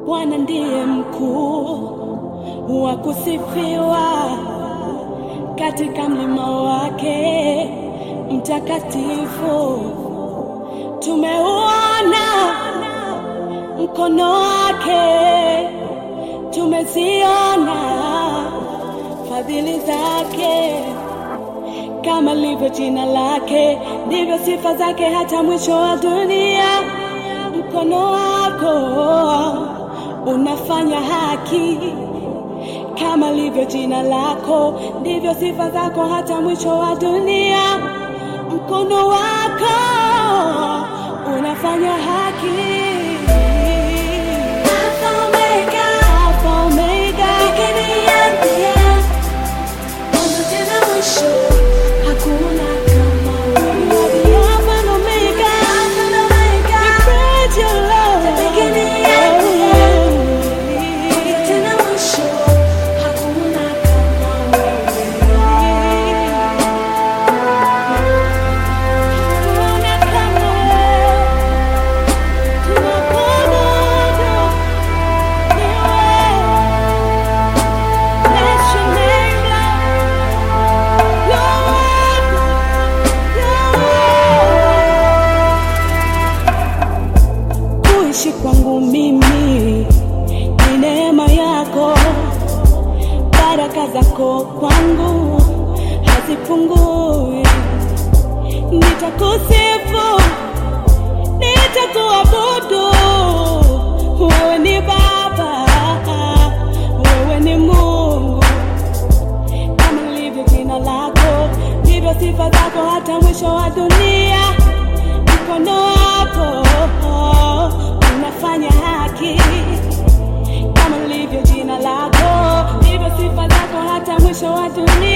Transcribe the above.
Bwana ndiye mkuu wa kusifiwa katika mlima wake mtakatifu. Tumeuona mkono wake, tumeziona fadhili zake. Kama lilivyo jina lake, ndivyo sifa zake hata mwisho wa dunia. Mkono wako unafanya haki, kama lilivyo jina lako, ndivyo sifa zako hata mwisho wa dunia. Mkono wako unafanya haki. Alpha Omega, Alpha Omega, beginning and the end. Mwanzo tena mwisho, hakuna kama wewe. You are the Alpha and Omega, Alpha and Omega. We praise you, Lord. The beginning and the end. Mwanzo tena mwisho, hakuna kama wewe. Hakuna kama wewe. Tunakuabudu, ni wewe. Bless your name, Lord. Kuishi kwangu mimi ni neema yako, baraka zako kwangu hazipungui. Nitakusifu, nitakuabudu, wewe ni Baba, wewe ni Mungu kama lilivyo jina lako, ndivyo sifa zako hata mwisho wa dunia. Mkono wako unafanya haki, kama lilivyo jina lako, ndivyo sifa zako hata mwisho wa dunia.